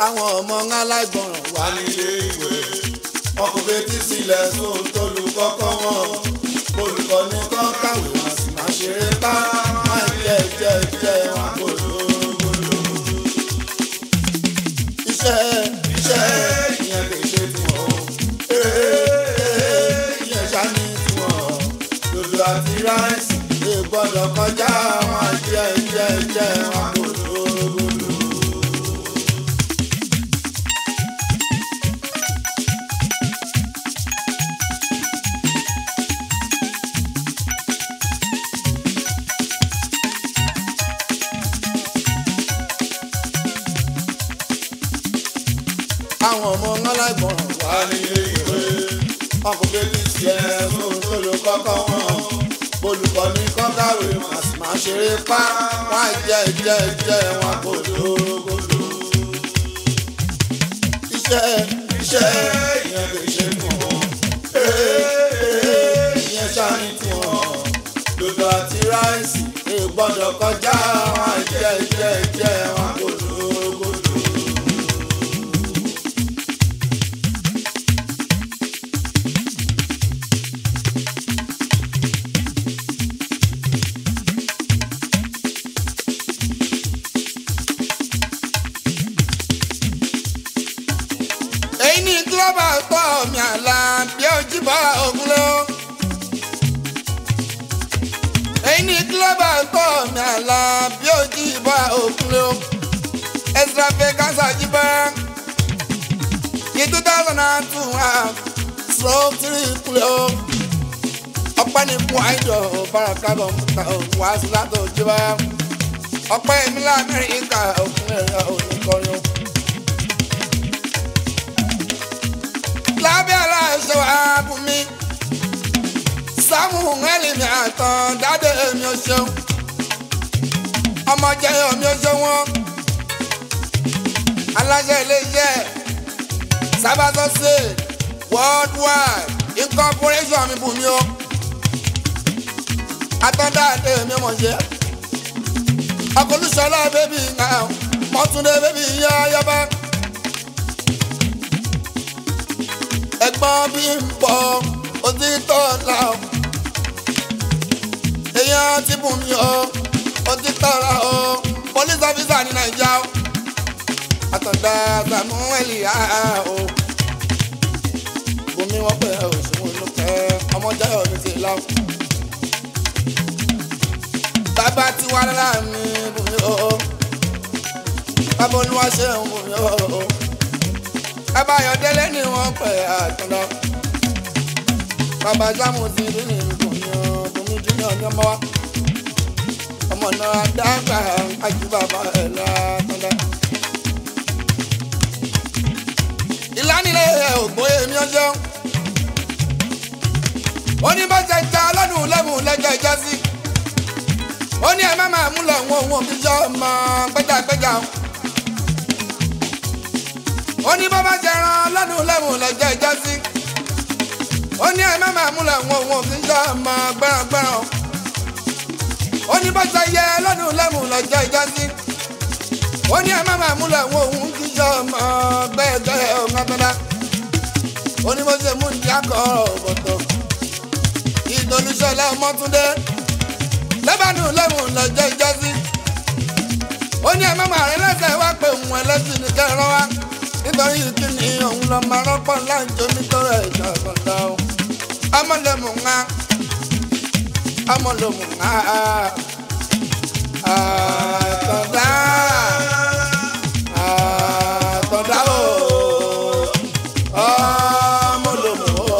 àwọn ọmọ aláìgbọràn wà nílé ìwé wọn kò fetí sílẹ̀ sóhun tó lu kọ́kọ́ wọn olùkọ́ ní kán kàwé wọn sì máa ṣeré pa máa jẹ jẹ jẹ wọn kò lóògbòlò. iṣẹ́ iṣẹ́ ìyẹn kì í ṣe tiwọn o ìyẹn ṣáni tiwọn lòdù àti ráìsì lè gbọ́dọ̀ kọjá wọn jẹ jẹ jẹ wọn kò lóògbòlò. àwọn ọmọ aláìgbọràn wà nílé ìwé wọn kò bébí sí ẹ fún tó ló kọ́kọ́ wọn olùkọ́ ní kọ́kàwé wọn sì máa ṣeré pa wọn jẹ jẹ jẹ wọn kò lóògùn iṣẹ́ iṣẹ́ ìyẹn kò ṣe fún wọn ìyẹn ṣáni fún wọn dòdò àti ráìsì lè gbọ́dọ̀ kọjá wọn jẹ jẹ jẹ wọn kò lóògùn. èyí ni global tọ́ mi àlà bí ojú bá ogun lọ. èyí ni global tọ́ mi àlà bí ojú bá ogun lọ. extra vacancy jíbá ní two thousand and two stroke three kúlẹ̀ o. ọpẹ́ ní fún àìjọ báraka kọ̀ǹpútà wá sí látọ̀ jíbá. ọpẹ́ ìmílẹ̀ amẹ́ríkà òkúnlẹ̀ oníkọrin o. lábẹ́ aláṣẹ wa bù mí. sámú ẹlẹ́mì àtàn dáadé mi ò ṣeun. ọmọ jẹyọ mi ò ṣe wọn. aláṣẹ iléeṣẹ́ sábàtọ́sẹ̀ worldwide incorporation mi bù mí o. àtàn dáadé mi mọ̀ ṣe. ọkọlùsọ̀lá bébì náà mọ́túndé bébì yá yọba. ẹ̀gbọ́n bí ń bọ̀ òtítọ́ la o. èèyàn ti bùn mí o òtítọ́ la o. police officer ní naija o. àtọ̀dá samueli a o. bùnmi wọ́n pẹ̀ òṣùwọ̀n ló pẹ́ ọmọ jayọ̀ mi ti lọ. bàbá tí wà lára mi bùnmi o. bàbá olúwa ṣe ń bùnmi o abayọdẹlẹ ni wọn pẹ àtúndọ bàbá sámù ti rí ní bùnmi bùnmi júnior ní ọmọ wa ọmọ náà dágbà ajú bàbá ẹ látúndọ. ìlànìlẹ̀ ògbóyè mi ọjọ́ ó ní bá ṣe ta lọ́dún lẹ́mú lẹ́jọ́ ìjọ sí ó ní ẹ má máa múlẹ̀ wọn òun òbí jọ ọmọ gbẹ́jàgbẹ́jà o ó ní bá bá jẹran lọ́dún lẹ́wọ̀n lọ́jọ́ ìjọ sí. ó ní ẹ má máa múlẹ̀ wọn òun òfin jọ ọmọ gbẹ́ràngbẹ́ràn. ó ní bá ṣayẹ lọ́dún lẹ́wọ̀n lọ́jọ́ ìjọ sí. ó ní ẹ má máa múlẹ̀ wọn òun fi jọ ọmọ gbẹ́gbẹ́ ọ̀gbẹ́gbẹ́dá. ó ní bó ṣe mú ní akọ̀rọ̀ bọ̀tọ̀. ìdòlùsọ̀lá ọmọtúndé lẹ́bàánù lẹ́wọ̀n lọ́jọ́ ìjọ sí. ó ní ẹ má máa rìn lẹ́sẹ̀ wá pé òun ẹlẹ́sìn ní kẹrin wá nítorí kíni òun lọ máa rọ́pọ̀ láǹjọ nítorí ẹ̀jọ̀ àgbọ̀dá o. amọ̀lẹ́mù ńlá amọ̀lẹ́mù ńlá àtọ̀dá àtọ̀dá o amọ̀lẹ́mù o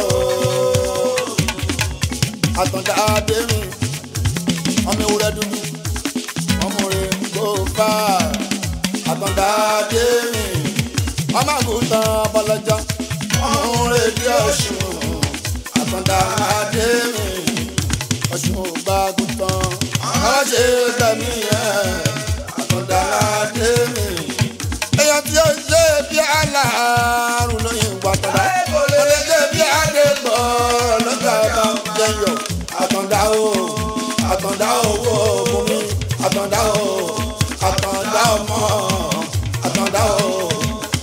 àtọ̀dá adémi ọmọ ewúrẹ́ dúdú ọmọ rẹ̀ gbó fà àtọ̀dá adémi ọmọ àgùntàn bọlọjọ ọmọ rèdí ọ̀ṣun àtàndá adémi ọ̀ṣun ògbà àgùntàn ọlọ́ṣẹ́ gbẹ̀mí ẹ̀ àtàndá adémi. èèyàn tí ó ṣe bí aláàrùn lóyìn gbàtàdá ó lè ṣe bí adégbò lọ́jà bá jẹyọ àtàndá o àtàndá owó bùnmi àtàndá o àtàndá ọmọ àtàndá o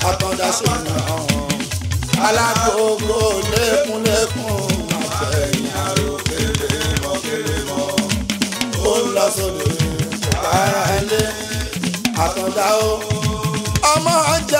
ṣèyàn alágbogbo lẹ́kúnlẹ́kún àfẹ̀yìn àròkèrè mọ́kèrè mọ́ ó ń lọ sóde kára ilé àtọ̀dá o ọmọ ọjà